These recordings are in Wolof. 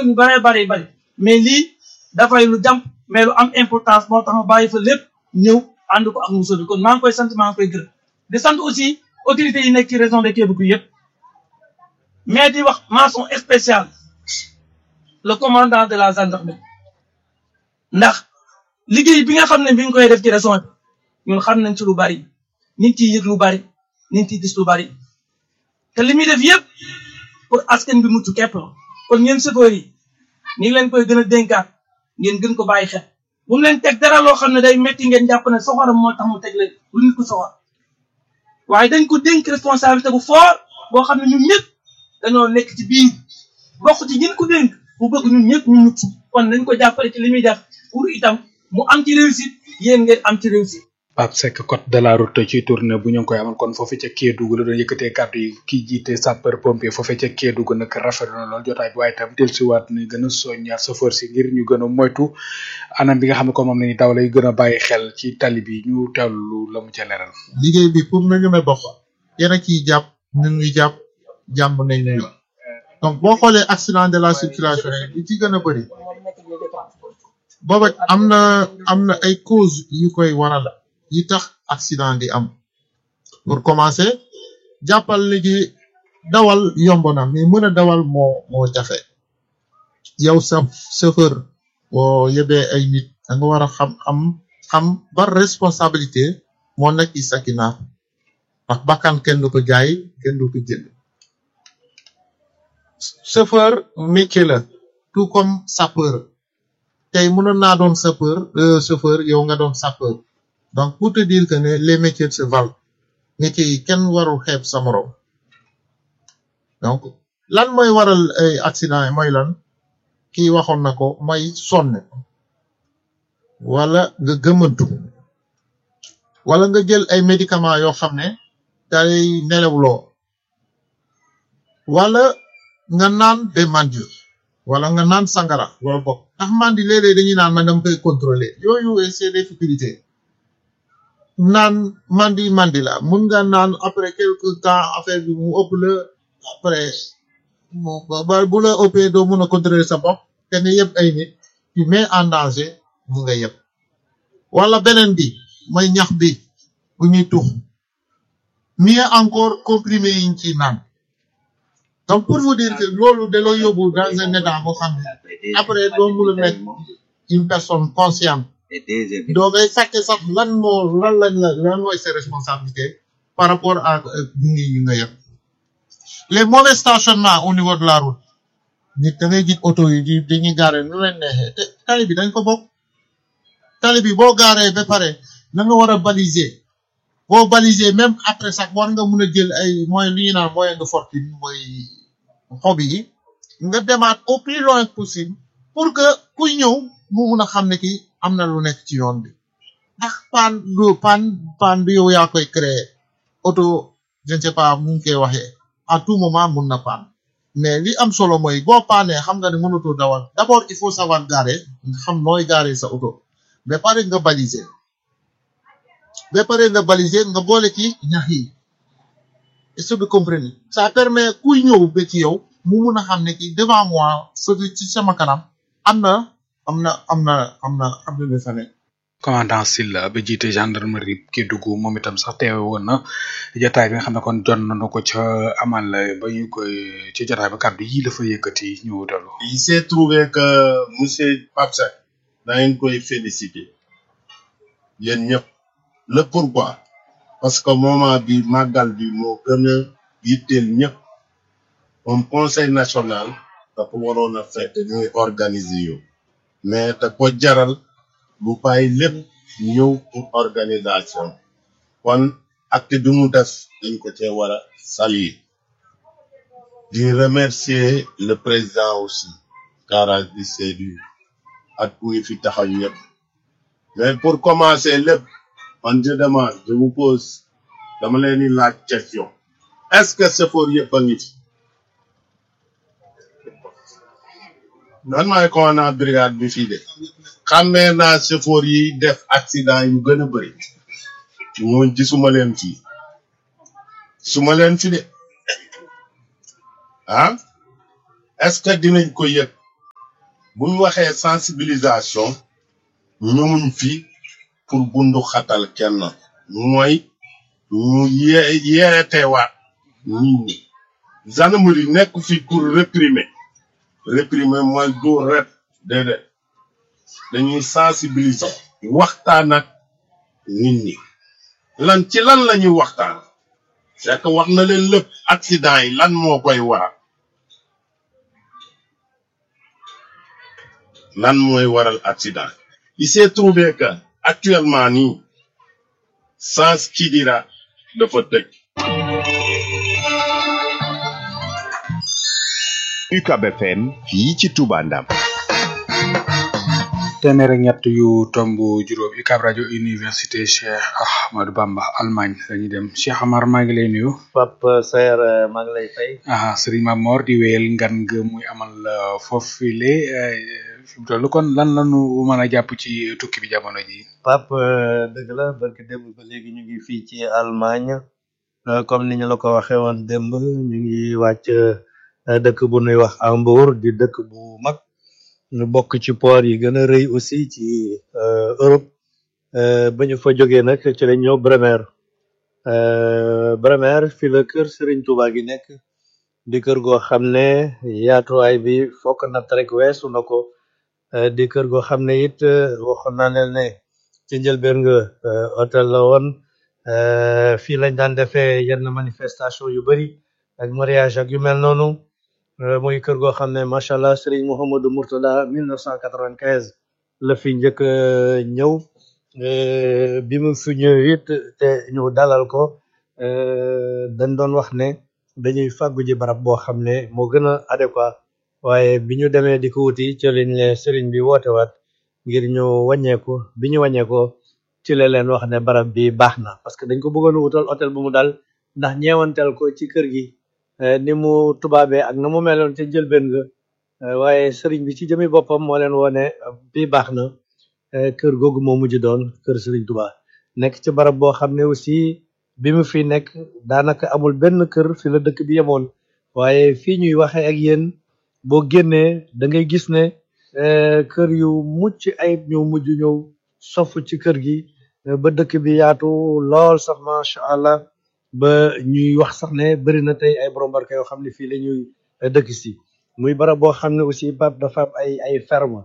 ñu bëree bëri bëri mais lii dafay lu jàmp mais lu am importance moo tax ma bàyyi fa lépp ñëw ànd ko ak Moussa bi kon maa ngi koy sant maa ngi koy gërëm di sant aussi autorités yi nekk ci région de Kédougou yëpp mais di wax mention spéciale le commandant de la gendarmerie ndax liggéey bi nga xam ne bi nga koy def ci région bi ñun xam nañ ci lu bari ñu ngi ciy yëg lu bari ñu ngi ciy gis lu bari te li muy def yëpp pour askan bi mucc képp la kon ngeen chauffeur yi ñu ngi leen koy gën a dénkaat ngeen gën ko bàyyi xel bu mu leen teg dara loo xam ne day metti ngeen jàpp ne soxoram moo tax mu teg leen lu nit ko soxor waaye dañ ko dénk responsabilité bu fort boo xam ne ñun ñëpp dañoo nekk ci biir bokk ci ñin ko dénk bu bëgg ñun ñëpp ñu mucc kon nañ ko jàppale ci li muy def pour itam mu am ci réussite yéen ngeen am ci réussite Pape Seck code de la route ci tournée bu ñu ngi koy amal kon foofu ca Kédougou la doon yëkkatee kàddu yi kii jiite sapeur pompier foofu ca Kédougou nag rafetlu na lool jotaay bi waaye itam dellusiwaat ni gën a soññaat chauffeur si ngir ñu gën a moytu anam bi nga xam ne kon moom la ñuy daw lay gën a bàyyi xel ci tali bi ñu teewlu la mu ca leeral. liggéey bi pour na ñeme bopp yéen a ciy jàpp ñun ñuy jàpp jàmm nañ ñu donc boo xoolee accident de la circulation yi li ci gën a bëri booba am na am na ay cause yu koy waral yi tax accident di am pour commencer jàppal léegi dawal yomb na mais mën a dawal moo moo jafe yow sa chauffeur boo yebee ay nit da nga war a xam xam xam ba responsabilité moo nekk ci sa ginnaaw ndax bakkan kenn du ko jaay kenn du ko jënd chauffeur métier la tout comme sapeur tey mënoon naa doon sapeur chauffeur yow nga doon sapeur donc pour te dire que ne les métiers se valent métiers yi kenn warul xeeb sa morom donc lan mooy waral ay accident yi mooy lan kii waxoon na ko mooy sonn wala nga gëmantu wala nga jël ay médicaments yoo xam ne day nelawloo wala nga naan de mandi wala nga naan sangara wala bokk ndax mandi léeg-léeg dañuy naan man dama koy contrôler yooyu c'est des futilités naan mandi mandi la mun nga naan après quelque temps affaire bi mu ëpp la après ba bu la ëppee doo mun a contrôler sa bopp te ne yëpp ay nit tu mets en danger mu nga yëpp wala beneen bi mooy ñax bi bu ñuy tux mieux encore comprimé yi ñu ciy naan donc pour vous dire que loolu da loo yóbbu dans un état boo xam ne après doo mun a nekk une personne consciente doo ngay fàtte sax lan moo lan lañ la lan mooy ses responsabilités par rapport à bingi yi nga yëpp les mauvais stationnements au niveau de la route nit da ngay gis oto yi di dañuy gaare nu leen neexee te tali bi dañ ko bokk tali bi boo gaaree ba pare na nga war a baliser boo baliser même après sax war nga mun a jël ay moyen li ñu naan moyen de fortune mooy xob yi nga demaat au plus loin possible pour que kuy ñëw mu mun a xam ne ki am na lu nekk ci yoon bi ndax paan du paan paan bi yow yaa koy créer auto je ne sais pas mu ngi koy waxee à tout moment mun na paan mais li am solo mooy boo paanee xam nga ne mënatoo dawal d'abord il faut savoir garer nga xam nooy garer sa auto ba pare nga baliser ba pare nga baliser nga boole ci ñax yi est-ce que vous comprenez ça permet kuy ñëw ba ci yow mu mun a xam ne ki devant moi fëgg ci sama kanam am na am na am na am na am na fa nekk commandant Silla ba jiite gendarmerie Kédougou moom itam sax teewe woon na jotaay bi nga xam ne kon jot nañu ko ca amal ba ñu koy ci jotaay ba kàddu yi la fa yëkkati ñu dellu. il s'est trouvé que monsieur Pape Seck da ngeen koy féliciter yéen ñëpp le pourquoi parce que moment bi màggal bi moo gën a yitteel ñëpp comme conseil national dafa waroon a fekk ñuy organiser yu mais da ko jaral bu bàyyi lépp ñëw pour organisation kon acte bi mu def dañ ko cee war a saluer di remercier le président aussi Kara di Seydou ak ñi fi taxaw ñëpp mais pour commencer lépp man je demande je vous pose dama leen di laaj question est-ce que chauffeur yëpp a ngi fi man maay commandant brigade bi fii de xàmmee naa chauffeur yi def accident yu gën a bëri ñooñ gisuma leen fii suma leen fi de ah est-ce que dinañ ko yëg bu ñu waxee sensibilisation ñëwuñ fi pour bundu xatal kenn mooy ñu yee yeetewaat nit ñi gendarmerie nekk fi pour réprimer réprimer mooy dóor rek déedéet dañuy sensibiliser waxtaan ak nit ñi lan ci lan la ñuy waxtaan c'est que wax na leen lépp accident yi lan moo koy waral lan mooy waral accident il s'est trouvé que actuellement nii sens Kidira dafa tëj UCAB FM fii ci Touba Ndam téeméer ak ñett yu tomb juróom UCAB rajo université Cheikh Ahmadou Bamba Allemagne lañuy dem Cheikh Amar maa ngi lay nuyu Pape Saer eh, maa ngi lay fay aha Serigne Mamor di wéyal ngan nga muy amal euh, foofile euh, fi mu toll kon lan lanu mën a jàpp ci tukki bi jamono ji Pape eh, dëgg la barke démb ba léegi ñu ngi fii ci Allemagne eh, comme ni ñu la ko waxee woon démb ñu ngi wàcc eh, dëkk bu nuy wax Hambourg di dëkk bu mag ñu bokk ci port yi gën a rëy aussi ci eh, Europe eh, ba ñu fa jógee nag ci lañ ñëw Bremer eh, Bremer fi la kër Serigne Touba gi nekk di kër goo xam ne yaatuwaay bi fokk natt rek weesu na ko eh, di kër goo xam ne it eh, waxoon naa leen ne ci njëlbeen nga eh, hôtel la woon eh, fii lañ daan defee yenn manifestation yu bari ak mariage ak yu mel noonu eh, muy kër goo xam ne macha allah Serigne Mouhamadou Mourtada 1995 la fi njëkk a ñëw eh, bi mu fi ñëw it te ñu dalal ko eh, dañ doon wax ne dañuy fàggu ji barab boo xam ne moo gën a adéquat waaye bi ñu demee di ko wuti ci lañ ne sëriñ bi woote waat ngir ñu wàññeeku bi ñu wàññeekoo ci la leen wax ne barab bi baax na parce que dañ ko bëggoon a wutal hôtel bu mu dal ndax ñeewanteel ko ci kër gi eh, ni mu tubaabee ak na mu meloon ca njëlbeen nga eh, waaye sëriñ bi ci jëmi boppam moo leen wone bi baax na eh, kër googu moo mujj doon kër sëriñ Tuubaa nekk ci barab boo xam ne aussi bi mu fi nekk daanaka amul benn kër fi la dëkk bi yemoon waaye fii ñuy waxee ak yéen boo génnee da ngay gis ne eh, kër yu mucc ayib ñëw mujj ñëw sofu ci kër gi eh, ba dëkk bi yaatu lool sax macha allah ba ñuy wax sax ne bëri na tey ay borom barke yoo xam ne fii la ñuy eh, dëkk si muy barab boo xam ne aussi Pape dafa am ay ay ferme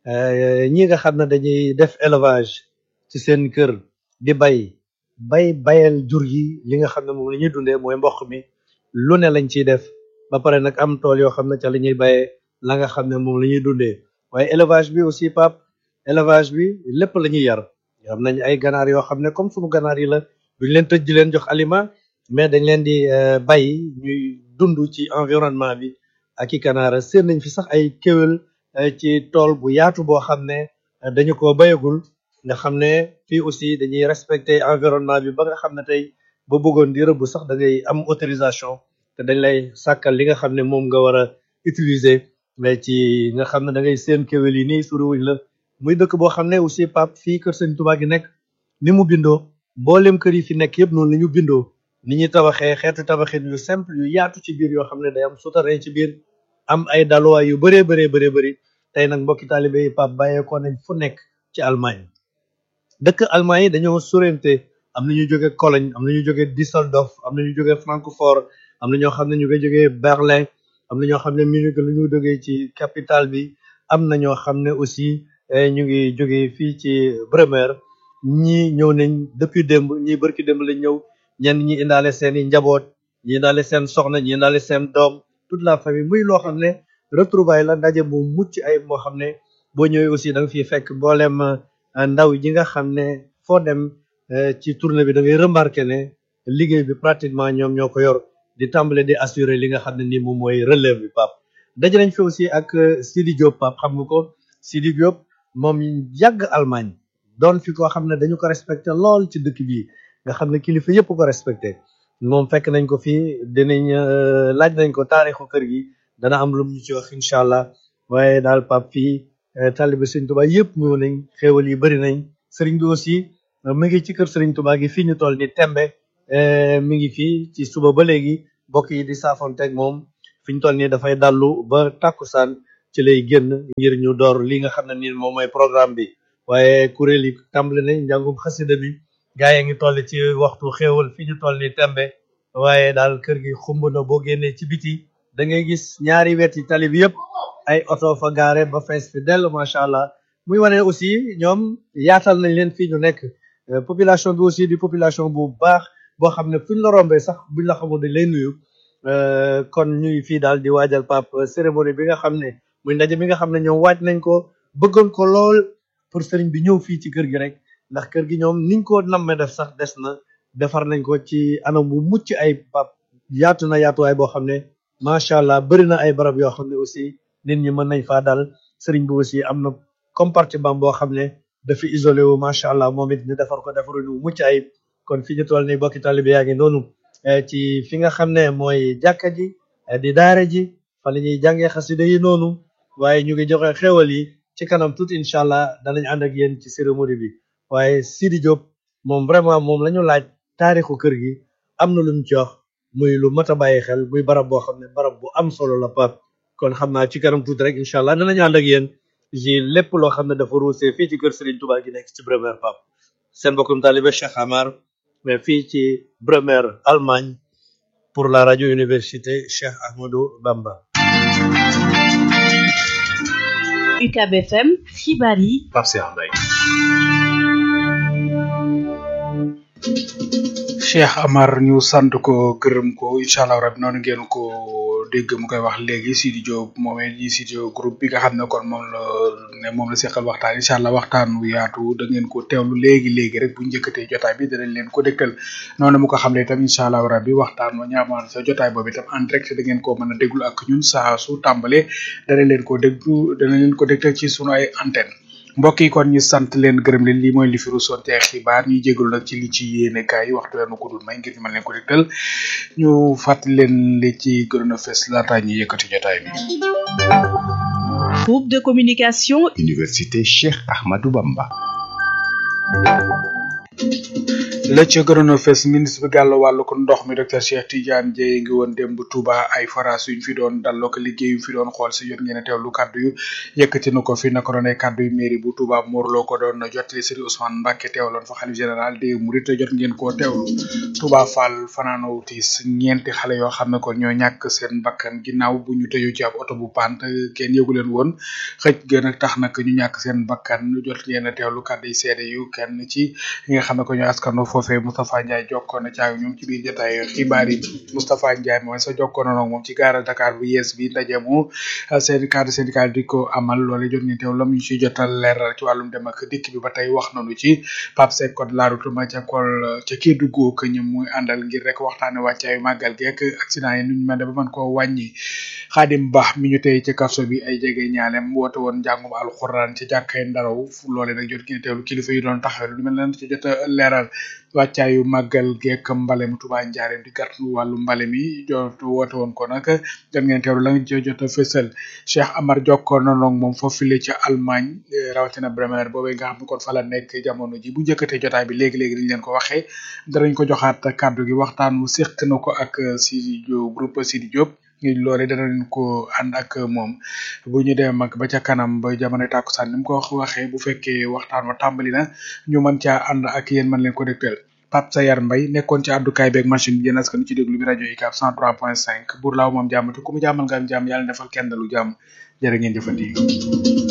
eh, ñi nga xam ne dañuy def élevage ci seen kër di bay bay bayal jur yi li nga xam ne moom la ñuy dundee mooy mboq mi lu ne lañ ciy def ba pare nag am tool yoo xam ne ca la ñuy bayee la nga xam ne moom la ñuy dundee waaye élevage bi aussi pap élevage bi lépp la ñuy yar am nañ ay ganaar yoo xam ne comme sunu ganaar yi la duñ leen tëj di leen jox aliment mais dañ leen di euh, bay ñuy dund ci environnement bi ak i ganaara seen nañ fi sax ay kéwél euh, ci tool bu yaatu boo xam ne euh, dañu ko bayagul nga xam ne fii aussi dañuy respecter environnement bi ba nga xam ne tey ba bëggoon di rëbb sax da ngay am autorisation te dañ lay sàkkal li nga xam ne moom nga war a utiliser mais ci nga xam ne da ngay seen kéwél yi nii suriwuñ la muy dëkk boo xam ne aussi pap fii kër sëñ Tuubaa gi nekk ni mu bindoo mboolem kër yi fi nekk yëpp noonu la ñu bindoo ni ñuy tabaxee xeetu tabaxin yu simple yu yaatu ci biir yoo xam ne day am souterrain ci biir am ay daluwaay yu bëree bëree bëree bëri tey nag mbokki taalibe yi pap bàyyeekoo nañ fu nekk ci Allemagne dëkk Allemagne yi dañoo sorente am na ñu jóge Cologne am na ñu jóge Düsseldorf am na ñu jóge Francfort am na ñoo xam ne ñu ngi jógee Berlin am na ñoo xam ne Munich la ñu jógee ci capitale bi am na ñoo xam ne aussi eh, ñu ngi jógee fii ci Bremer ñii ñëw nañ depuis démb ñii barki démb lañ ñëw ñenn ñi indaale seen i njaboot ñi indaale seen soxna ñi indaale seen doom toute la famille muy loo xam ne retrouvaille la ndaje bu mucc ay moo xam ne boo ñëwee aussi da nga fiy fekk mboolem eh, ndaw yi nga xam ne foo dem eh, ci tournée bi da ngay remarqué ne liggéey bi pratiquement ñoom ñoo ko yor di tàmbale di assurer li nga xam ne ni moom mooy relève bi Pape daje nañ fi aussi ak euh, Sidi Diop Pape xam nga ko Sidi Diop moom yàgg Allemagne doon fi koo xam ne dañu ko respecté lool ci dëkk bi nga xam ne kilifa yëpp ko respecté moom fekk nañ ko fii dinañ euh, laaj nañ ko taarixu kër gi dana am lu mu ñu ci wax incha allah waaye daal Pape fii euh, taalibe Sëriñ Tuubaa yëpp ñëw nañ xéewal yi bëri nañ sëriñ bi aussi euh, mu ngi ci kër Sëriñ Tuubaa gi fii ñu toll ni tembe eh, mi ngi fii ci suba ba léegi mbokk yi di saafonteeg moom fi ñu toll nii dafay dallu ba tàkkusaan ci lay génn ngir ñu door li nga xam ne nii moom mooy programme bi waaye kuréel yi tàmbali nañ njàngum xasida bi gaa yi ngi toll ci waxtu xéewal fi ñu toll ni tembe waaye daal kër gi xumb na boo génnee ci biti da ngay gis ñaari weti tali bi yëpp ay oto fa gaare ba fees fi dell macha allah muy wane aussi ñoom yaatal nañ leen fii ñu nekk Euh, population bi aussi di population bu baax boo xam ne fuñ la rombee sax buñ la xamul dañ lay nuyu Euh, kon ñuy fii daal di waajal pap cérémonie bi nga xam ne muy ndaje bi nga xam ne ñoom waaj nañ ko bëggoon ko lool pour sëriñ bi ñëw fii ci kër gi rek ndax kër gi ñoom niñ ko nammee def sax des na defar nañ ko ci anam bu mucc ay pap yaatu na yaatuwaay boo xam ne macha allah bëri na ay barab yoo xam ne aussi nit ñi mën nañ faa dal sëriñ bi aussi am na compartiment boo xam ne dafa isolé wu macha allah moom it ñu defar ko defaru ñu mucc ayib kon fi ñu toll nii bokki taalibe yaa ngi noonu eh, ci fi nga xam ne mooy jàkka ji eh, di daara ji fa la ñuy jàngee xasida yi noonu waaye ñu ngi joxe xéwal yi ci kanam tuuti incha allah danañ ànd ak yéen ci cérémonie bi waaye Sidi Diop moom vraiment moom la ñu laaj taarixu kër gi am na lu mu ci wax muy lu mat a bàyyi xel muy barab boo xam ne barab bu am solo la pap kon xam naa ci kanam tuuti rek incha allah danañu ànd ak yéen ci lépp loo xam ne dafa ruusee fii ci kër Serigne Touba gi nekk ci Bremer pap seen bokkum taalibe Cheikh Amar mais fii ci Bremer Allemagne pour la radio université Cheikh Ahmadou Bamba UCAB FM xibaar yi Pape Cheikh Mbaye Cheikh Amar ñu sant ko gërëm ko incha allah rabi noonu ngeen ko dégg mu koy wax léegi Sidi Diop moomee di Sidi Diop groupe bi nga xam ne kon moom la ne moom la seqal waxtaan incha allah waxtaan wu yaatu da ngeen ko teewlu léegi léegi rek bu njëkkatee jotaay bi danañ leen ko dégtal noonu mu ko xam ne itam incha allah rabi waxtaan wa ñaamaan sa jotaay boobu itam en direct da ngeen ko mën a déglu ak ñun saa su tàmbalee danañ leen ko déglu danañ leen ko dégtal ci sunu ay antenne mbokk yi kon ñu sant leen gërëm leen lii mooy li fi rusoon te xibaar ñuy jégalu nag ci li ci yéene kaay yi waxtu weenu ko dul may ngir ñu mën leen ko dégtal ñu fàttali leen li ci gënoon a fes laata ñuy yëkkati jotaay bi. groupe de communication Université Cheikh Ahmadou Bamba. la ca gënoon a fes ministre bi gàll wàllu ko ndox mi docteur Cheikh Tidiane Dieye ngi woon démb Touba ay forage yuñ fi doon dalloo ko liggéey yu fi doon xool si jot ngeen a teewlu kàddu yu yëkkati na ko fi naka doon ay kàddu yu mairie bu Touba Morlo ko doon jottali Serigne Ousmane Mbacke teewloon fa xalif général des Mourides jot ngeen koo teewlu Touba Fall fanaanoo tiis ñeenti xale yoo xam ne kon ñoo ñàkk seen bakkan ginnaaw bu ñu tëju ci ab oto bu pant kenn yëgu leen woon xëj gën a tax nag ñu ñàkk seen bakkan jot ngeen a teewlu kàddu yi seede yu kenn ci ñi nga xam ne ko ñoo askano foofee Moustapha Ndiaye jokkoon na caag ñoom ci biir jotaay xibaar yi Moustapha Ndiaye mooy sa jokkoon na moom ci gaara Dakar bu yees bi ndaje mu seen cadre syndical di ko amal loole jot ngeen teew lam ñu ci jotal leeral ci wàllum dem ak dikk bi ba tey wax nañu ci Pape Seck code la route ma ca kol ca Kédougou ko ñu muy àndal ngir rek waxtaane wàccaayu màggal geek accident yi nuñ mën de ba mën koo wàññi Xaadim Ba mi ñu tey ci kaso bi ay jege ñaalem woote woon njàngum alxuraan ci jàkkay ndaraw loole nag jot ngeen teewlu kilifa yi doon taxawal lu mel ne ci jot a leeral wàccaayu màggal geek mbale mu Tuubaa njaareem di gàttu wàllu mbale mi jot woote woon ko nag jot ngeen teewlu la nga ci jot a fësal Cheikh Amar jokkoon na noog moom foofu file ca Allemagne rawatina Bremer boobee nga xam ne kon fa la nekk jamono ji bu njëkkatee jotaay bi léegi-léegi dañ leen ko waxee danañ ko joxaat kàddu gi waxtaan wu séq na ko ak Sidi Diop groupe Sidi Diop loole dana leen ko ànd ak moom bu ñu dem ak ba ca kanam ba jamono tàkkusaan ni mu ko waxee bu fekkee waxtaan wa tàmbali na ñu mën caa ànd ak yéen mën leen ko dégtal Pape Sayar Mbaye nekkoon ci àddukaay beeg machine bi yéen askan ci déglu bi rajo UCAB 103.5 buur laaw moom jàmm te ku mu jàmmal nga am jàmm yàlla defal kenn dalu jàmm jërë ngeen jëfandi